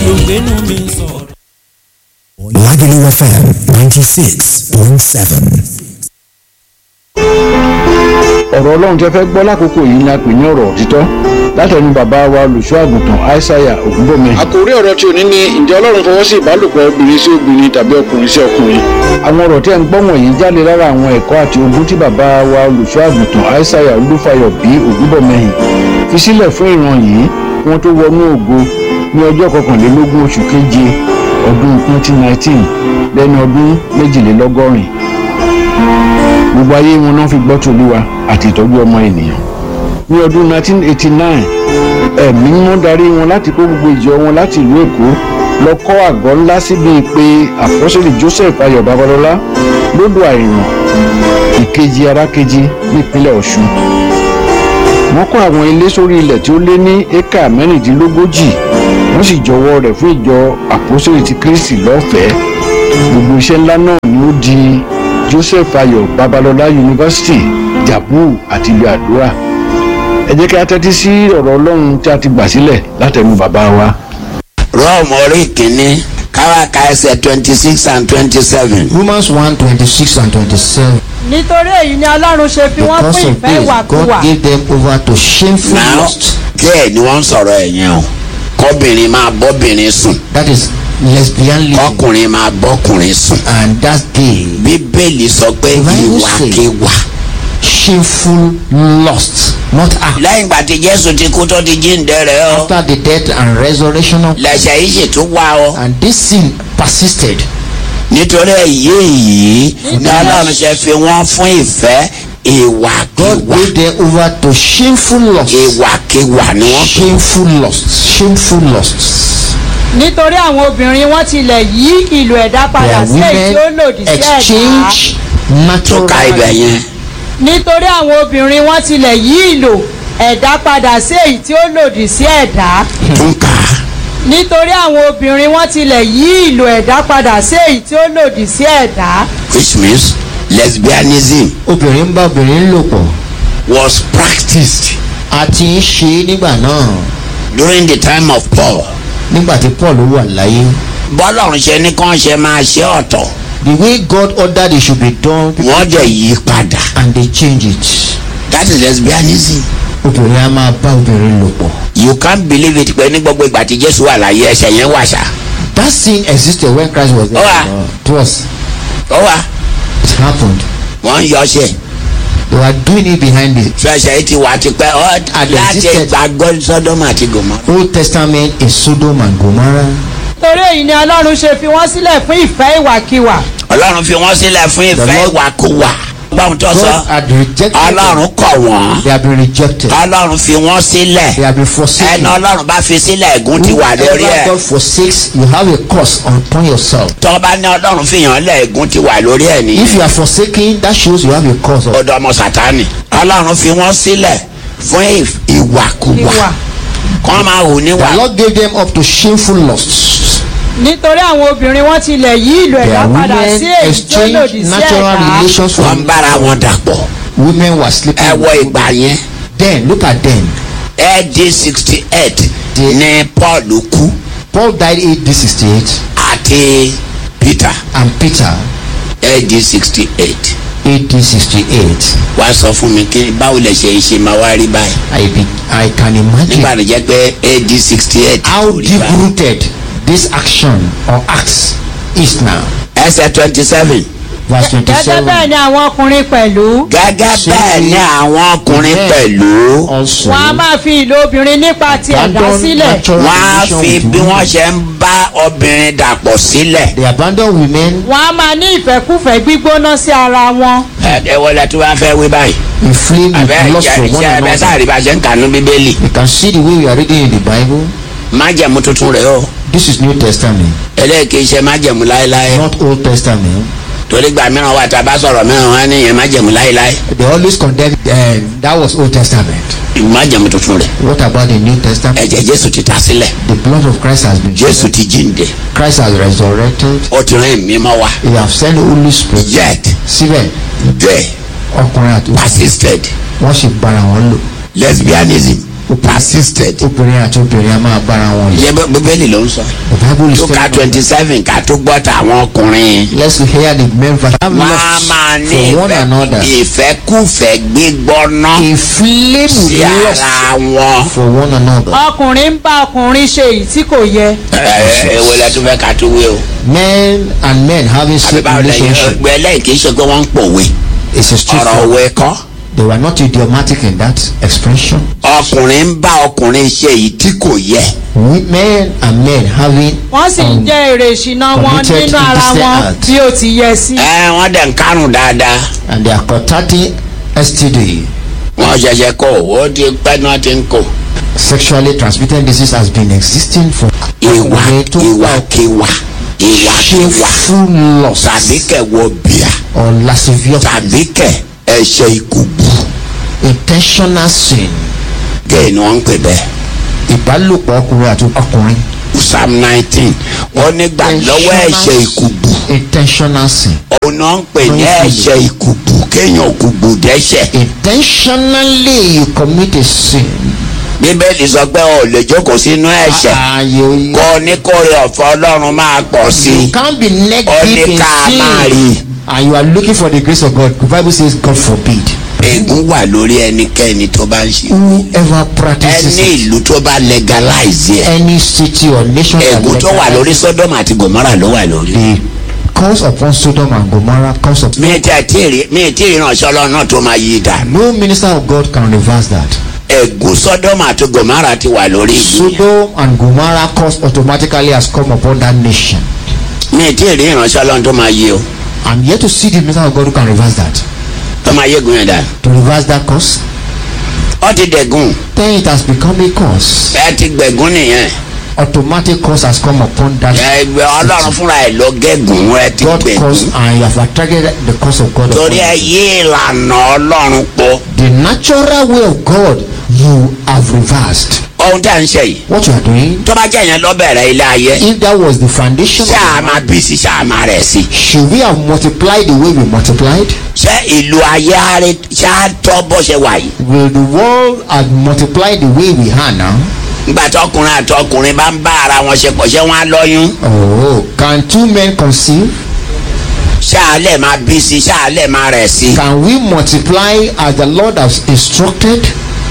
ló ń gbénu mi sọ̀rọ̀. Lagelu FM 96.7. ọ̀rọ̀ ọlọ́run tẹ́ fẹ́ gbọ́ lákòókò yìí ni a pè ní ọ̀rọ̀ òtítọ́ látẹnu bàbá wa olùṣọ́ àgùntàn aishaiya ògúnbọ̀mẹ́. àkòrí ọ̀rọ̀ tí ò ní ní ǹjẹ́ ọlọ́run fọwọ́ sí ìbálòpọ̀ obìnrin sí obìnrin tàbí ọkùnrin sí ọkùnrin. àwọn ọ̀rọ̀ tí ẹ̀ ń gbọ́ wọ̀nyí jáde lára àwọn ẹ̀kọ́ àti ogún tí bàbá wa olùṣọ́ àgùntàn aishaiya olúfayọ bí ògúnbọ̀mẹ́yìn fi sílẹ̀ fún ìran yìí kí wọ́n tó wọnú ògo ní ọjọ́ kọkànlélógún oṣù keje ọdún 2019 lẹ́ni ọdún méjìlélọ́gọ́rin gbogbo ayé wọn náà fi gbọ́ tòlúwa àti ìtọ́jú ọmọ ènìyàn ní ọdún 1989 ẹ̀mí mímọ́ darí wọn láti kó gbogbo ìjọ wọn láti ìlú èkó lọ kọ́ àgọ́ ńlá síbi pé àpọ́sẹ̀lì joseph ayọ̀ babalọ́lá lódò àìràn ìkejì arákejì nípínlẹ̀ ọ̀ṣun wọ́n kọ́ àwọn ilé sórí ilẹ̀ tí ó lé ní éka mẹ́rìndínlógójì wọ́n sì jọwọ́ rẹ̀ fún ìjọ àpọ́sẹ̀lì ti kristi lọ́fẹ̀ẹ́ gbogbo iṣẹ́ ńlá náà ni ó di joseph ayọ̀ babalọ́lá yunifásitì jabu àti ìlú àdúrà ẹ jẹ́ kí a tẹ́tí sí ọ̀rọ̀ ọlọ́run tí a ti gbà sílẹ̀ látẹnu bàbá wa. rọ́ọ̀mù orí kìíní káwáka ẹsẹ̀ twenty six and twenty seven. Romans 1 26 and 27. nítorí èyí ni ọlọ́run ṣe fi wọ́n Because fún of ìfẹ́ this, ìwàkuwà God gave them over to shameful now lust. díẹ̀ ni wọ́n ń sọ̀rọ̀ ẹ̀ yẹn o kọ́bìnrin máa bọ́bìnrin sùn That is lesbianism. kọ́kùnrin máa bọ́kùnrin sùn. And that's gay. bíbélì sọ pé Bible say- ìwàkiwà. Shameful lust. Not act. lẹ́yìn ìgbà tí jésù ti kú tó ti jíǹde rẹ̀ ọ́ After the death and resurrection of lẹ́sẹ̀ yìí sì tún wá ọ. and this sin persisted. nítorí èyí yìí ni ọlọ́run ṣe fi wọ́n fún ìfẹ́ God ìwàkiwà gave them over to shameful lust. ìwàkiwà ni wọ́n pè é. Shameful lust. Shameful lust. nítorí àwọn obìnrin wọn tilẹ̀ yí ìlò ẹ̀dá padà Their sí èyí tí ó women lòdì sí ẹ̀dá exchange tó ka ibẹ̀ natural yẹn. nítorí àwọn obìnrin wọn tilẹ̀ yí ìlò ẹ̀dá padà sí èyí tí ó lòdì sí ẹ̀dá tún kà á. nítorí àwọn obìnrin wọn tilẹ̀ yí ìlò ẹ̀dá padà sí èyí tí ó lòdì sí ẹ̀dá which means lesbianism obìnrin ń bá obìnrin lò pọ̀ was practiced a ti ń ṣe é nígbà náà during the time of Paul. nígbà tí Paul wà láyé bọ́lọ́run ṣe ní kán ṣe máa ṣe ọ̀tọ̀ the way God ordered it should be done wọ́n jẹ́ yí padà and they change it that is lesbianism. obìnrin á máa bá obìnrin lò pọ̀ you can't believe it pé ní gbogbo ìgbà tí Jésù wà láyé ẹsẹ̀ yẹn wà ṣá. that sin existed when Christ was there Ó wà. it was ó wà it happened wọ́n ń yọ ṣe they were doing it behind the tí ẹsẹ̀ yìí ti wà tipẹ́ ọ́ And láti existed. gbàgbọ́ Sọ́dọ́mù àti Gòmórà. Old Testament in Sodom and Gomorrah nítorí èyí ni ọlọ́run ṣe fi wọ́n sílẹ̀ fún ìfẹ́ ìwàkiwà Ọlọ́run fi wọ́n sílẹ̀ fún ìfẹ́ Lord- ìwàkuwà. báwọn tó God sọ had rejected them Ọlọ́run kọ̀ wọ́n they have been rejected Ọlọ́run fi wọ́n sílẹ̀ they have been forsaken ẹni Ọlọ́run bá fi sílẹ̀ ègún ti wà lórí whoever ẹ̀. God forsakes you have a curse upon yourself tọ́ bá ní Ọlọ́run fi yàn lẹ̀ ègún ti wà lórí ẹ̀ nìyí. if you are forsaken that shows you have a curse of ọ̀dọ̀ ọmọ Sátánì. Ọlọ́run fi wọ́n sílẹ̀ fún ìf- ìwàkuwà ìwà kọ́ máa hù níwà. The Lord gave them up to shameful lusts. nítorí àwọn obìnrin wọn tilẹ̀ yí ìlò ẹ̀dá Their padà sí women èyí tí ó lòdì exchanged sí natural ẹ̀dá relations wọ́n ń from bára wọn dàpọ̀. women were sleeping. ẹ wọ with ìgbà yẹn Then look at them. AD sixty eight ní Paul kú Paul died AD 68 àti Peter and Peter AD sixty eight. AD 68. wá sọ fún mi kí báwo lè ṣe ṣe máa wá rí báyìí I be, I can imagine nígbà tó jẹ́ pé AD sixty eight. how deep rooted this action or acts is now. ẹsẹ̀ twenty seven. Verse gẹ́gẹ́ bẹ́ẹ̀ 27 ni àwọn ọkùnrin pẹ̀lú gẹ́gẹ́ Ṣé bẹ́ẹ̀ ni àwọn ọkùnrin men pẹ̀lú also wọn a máa fi ìlò obìnrin nípa ti ẹ̀dá abandon sílẹ̀ natural wọ́n á relation fi with bí wọ́n women. ṣe ń bá obìnrin dàpọ̀ sílẹ̀. They abandon women wọn a máa ní ìfẹ́kúfẹ̀ẹ́ gbígbóná sí ara wọn ẹ ẹ wọlé tí wọ́n fẹ́ wí báyìí. inflamed àbẹ́ with lust for ìṣe one ẹ̀bẹ̀ another. sáà rí bá a ṣe ń kànú bíbélì. You can see the way we are reading in the Bible. májẹ̀mú tuntun rẹ̀ o This is New Testament, eléyìí ṣe májẹ̀mú láéláé not Old Testament. torí gba mìíràn wà tá a bá sọ̀rọ̀ mìíràn wọn á níyẹn májẹ̀mú láéláé They always condemn uh, that was Old Testament. májẹ̀mú tuntun rẹ̀ What about the New Testament? ẹ̀jẹ̀ jésù ti ta sílẹ̀ The blood of Christ has been jésù shed. ti jíǹde Christ has resurrected. ó ti rán ẹ̀mí mọ́ wa He has sent the Holy Spirit. yet Síbẹ̀ they ọkùnrin àti obìnrin persisted wọ́n sì bára wọn lò. lesbianism persisted. obìnrin àti obìnrin a máa bára wọn lò. yẹ bẹ bíbélì ló ń sọ. the bible is tó ka telling us twenty seven ká tó gbọ́ tàwọn ọkùnrin. let's hear the men verse. have wọ́n á love máa ní for one another. ìfẹ́- ìfẹ́kùfẹ́ gbígbóná a flame sí lust ara wọn. for one another. ọkùnrin ń bá ọkùnrin ṣe èyí tí kò yẹ ẹ ẹ èwo lẹ tún fẹ́ ká tó wé o. men and men having àbí same báwo lẹ́yìn relationship ẹgbẹ́ lẹ́yìn kì í ṣe pé wọ́n ń pòwe. is a ọ̀rọ̀ straightforward. òwe kọ́. they were not idiomatic in that expression. ọkùnrin ń bá ọkùnrin ṣe èyí tí kò yẹ. We, men and men having wọ́n sì ń um, jẹ́ èrè ìṣìná wọn committed nínú ara illicit wọn act. bí ó ti yẹ sí. ẹ wọ́n dẹ̀ ń kárùn dáadáa. and they are contacting STD. wọ́n ṣẹ̀ṣẹ̀ kó ó ti pẹ́ náà ti ń kó. Sexually transmitted disease has been existing for ìwà ọkùnrin tó ìwàkiwà ìwàkiwà shameful lust tàbí kẹwọ bíà or lascivious tàbí kẹ ẹ̀ṣẹ̀ ìkùbù intentional sin gẹ́ẹ̀ ni wọ́n ń pè bẹ́ẹ̀. ìbálòpọ̀ ọkùnrin àti ọkùnrin psalm nineteen wọ́n nígbà lọ́wọ́ ẹ̀ṣẹ̀ ìkùbù intentional sin òun náà ń pè ní ẹ̀ṣẹ̀ ìkùbù kéèyàn kùbù dẹ́ṣẹ̀. intentionally you commit a sin bíbélì sọ pé o lè jókòó sínú ẹ̀ṣẹ̀ ààyè kó o ní kórè ọ̀fọ̀ ọlọ́run máa pọ̀ sí you i. can't be neck Ó ní deep in ká máa rí i. sin and you are looking for the grace of God the bible says God forbid ègún wà lórí ẹnikẹ́ni tó bá ń ṣe. whoever practices ẹni it ìlú tó bá legalize ẹ̀. any city or nation that ègún tó wà lórí legalizes sodom àti gomora ló wà lórí. the curse upon Sodom and Gomorrah curse upon mi tí ẹ tí ì rí mi tí ì ránṣẹ́ ọlọ́run náà tó máa yí i dànù. no minister of God can reverse that ègún sodom àti gomora ti wà lórí ìlú yẹn. Sodom and Gomorrah curse automatically has come upon that nation mi tí ì rí ìránṣẹ́ ọlọ́run tó máa yí o I'm yet to see the minister of God who can reverse that tó máa yégun yẹn dànù. to reverse that curse ó ti dẹ̀gùn then it has become a curse ẹ ti gbẹ̀gún nìyẹn. automatic curse has come upon that ẹgbẹ́ ọlọ́run fúnra ẹ̀ ló gẹ̀gùn ẹ ti God curse gbẹ̀gún. and you have attracted the curse of God upon torí ẹ you. yí ìlànà ọlọ́run po. the natural way of God you have reversed ohun tí a ń ṣe yìí. what you are doing tó bá jẹ́ yẹn lọ bẹ̀rẹ̀ ilé ayé. if that was the foundation of ṣáà the máa bí sí ṣáà máa rẹ̀ sí. should we have multiplied the way we multiplied ṣé ìlú ayé àárẹ̀ ṣáà tọ́ bó ṣe wà yìí. will the world have multiplied the way we are now nígbà tí ọkùnrin àti ọkùnrin bá ń bá ara wọn ṣe pọ̀ ṣé wọ́n á lọ́yún. oh can two men conceive ṣáà lẹ̀ máa bí sí ṣáà lẹ̀ máa rẹ̀ sí. can we multiply as the Lord has instructed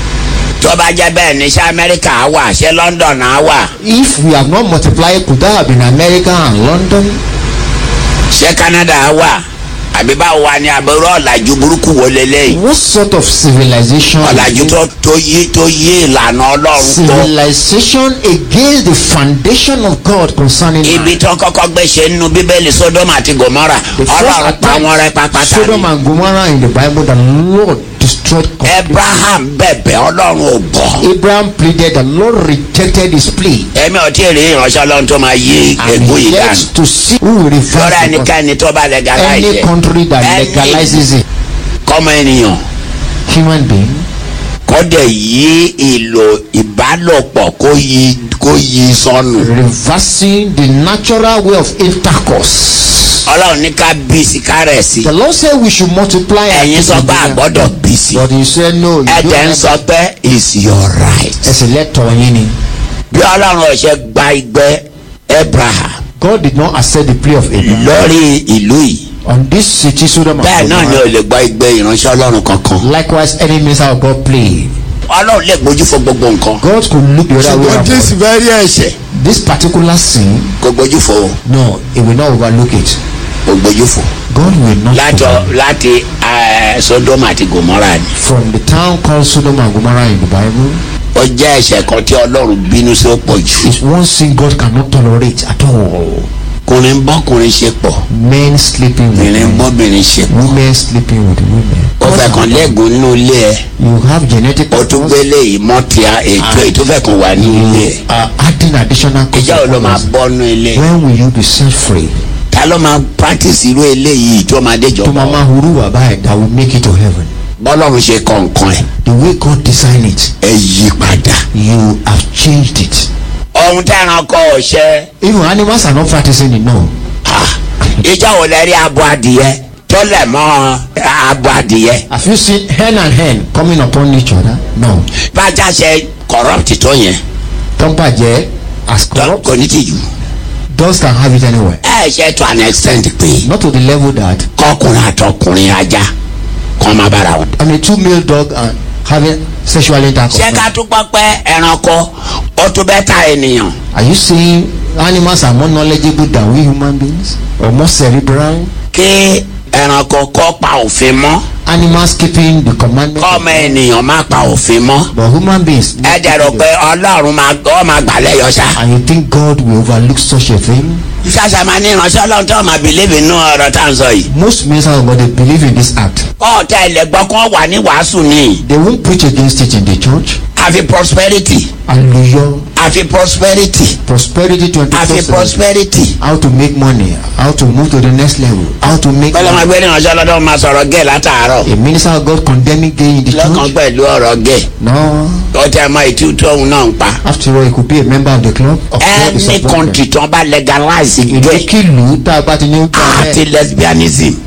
tó bá jẹ́ bẹ́ẹ̀ ní ṣé amẹ́ríkà á wà ṣé london á wà if we have not multiplied could that have been America and London ṣé canada á wà àbí báwo wà ní abẹ́rẹ́ ọ̀làjú burúkú wo lélẹ́yìn. what sort of civilization is ọ̀làjú it? tó tó yí tó yí ìlànà ọlọ́run tó. civilization against the foundation of God concerning ibi man. tó kọ́kọ́ gbé ṣe nínú bíbélì sodom àti gomora The first ọlọ́run pa attack, wọn rẹ́ pápátá Sodom ni. and Gomorrah in the Bible, the Lord destroyed completely. abraham bẹ̀bẹ̀ ọlọ́run ò gbọ́. Abraham pleaded, the Lord rejected his plea. èmi ò tí ì rí ìránṣẹ́ ọlọ́run tó máa yí And ègún he yìí dànù. yet to see who will reverse lọ́rọ̀ the curse. ẹnikẹ́ni tó bá legalize any ẹ̀. country that Any legalizes it. kọ́mọ ènìyàn Human being kọ́dẹ̀ yí ìlò ìbálòpọ̀ kó yí kó yí sọnù. reversing the natural way of intercourse. ọlọ́run ní ká bí sí ká rẹ̀ sí. The Lord said we should multiply. and ẹ̀yin sọ pé multiply. àgbọ́dọ̀ bí sí. But he said no. you don't ẹ̀jẹ̀ ń have- sọ pé it's your right. ẹsẹ̀ lẹ́tọ̀ yín ni. bí ọlọ́run ọ̀ṣẹ́ gba ìgbẹ́ abraham God did not accept the plea of Abraham. lórí ìlú yìí On this city, Sodom and bẹ́ẹ̀ náà ni Gomorrah. ò lè gba ìgbẹ́ ìránṣẹ́ ọlọ́run kankan. Likewise, any minister of God plea. ọlọ́run lè gbójú fún gbogbo nǹkan. God could look the other way ṣùgbọ́n around. jésù fẹ́ rí ẹ̀ṣẹ̀ This particular sin, kò gbójú fún o no, he will not overlook it. kò gbójú fún. God will not. láti overlook láti eh, sodom àti gomora ni. From the town called Sodom and Gomorrah in the Bible, ó jẹ́ ẹ̀ṣẹ̀ kan tí ọlọ́run bínú sí ó pọ̀ jù. is one sin God cannot tolerate at all. kùnrin bọ́kùnrin ṣe pọ̀ Men sleeping with obìnrin men, bọ́bìnrin ṣe pọ̀. women sleeping with women. ó fẹ́ kàn lẹ́gùn nínú ilé ẹ̀ You have genetic ó tún gbélé yìí mọ́tìá ètò ètò fẹ́ kàn wà ní ilé ẹ̀. uh, adding additional ìjà ò ló máa consequences. bọ́ nínú ilé ẹ̀. When will you be set free? ta ló máa practice irú eléyìí tó máa déjọ To mama huru wabai that will make it to heaven. bọ́lọ́run ṣe kọ̀ọ̀kan ẹ̀ The way God designed it, ẹ yí padà. you have changed it. ohun tí ẹranko ọ̀ṣẹ́ Even animals are not practicing it, no. ìjà ò lè rí abo adìyẹ tó lẹ̀ mọ́ abo adìyẹ Have you seen hen and hen coming upon each other? No. bájá ṣe corrupt tó yẹn tó ń bàjẹ́ as tó corrupt kò ní tìjú. dogs can have it anywhere ẹ ṣe to an extent pé not to the level that kọkùnrin àtọkùnrin ajá kọ́ máa bára wọn. I mean two male dog and having sexual intercourse. ṣé ká tún gbọ́ pé ẹranko ó tún bẹ́ẹ̀ ta ènìyàn. Are you saying animals are more knowledgeable than we human beings or more cerebral? kí ẹranko kọ́ pa òfin mọ́ Animals keeping the commandment. kọ́ ọmọ ènìyàn má pa òfin mọ́. But human beings. ẹ dẹ̀ rò pé ọlọ́run máa ọ máa gbàlẹ́ yọ sá. And you think God will overlook such a thing? ṣáṣá máa ní ìránṣẹ́ ọlọ́run tó máa believe nínú ọ̀rọ̀ tá à ń sọ yìí. Most ministers of God they believe in this act. kọ́ ọ̀tá ilẹ̀ gbọ́ kọ́ wà ní wàásù ni. They won't preach against it in the church. àfi prosperity Hallelujah. àfi prosperity Prosperity 24 àfi 7. prosperity. How to make money, how to move to the next level, how to make. bọ́lá máa gbé ìránṣẹ́ ọlọ́run máa sọ̀rọ̀ gay látàárọ̀. A minister of God condemning gay in the lọ́kàn church? pẹ̀lú ọ̀rọ̀ gay. No. ó tẹ́ mọ ìtú tóun náà ń pa. After all, he could be a member of the club. Of God is any a problem. country tí wọ́n bá legalize gay ìlú kìlú tá a bá ti ní. àti lesbianism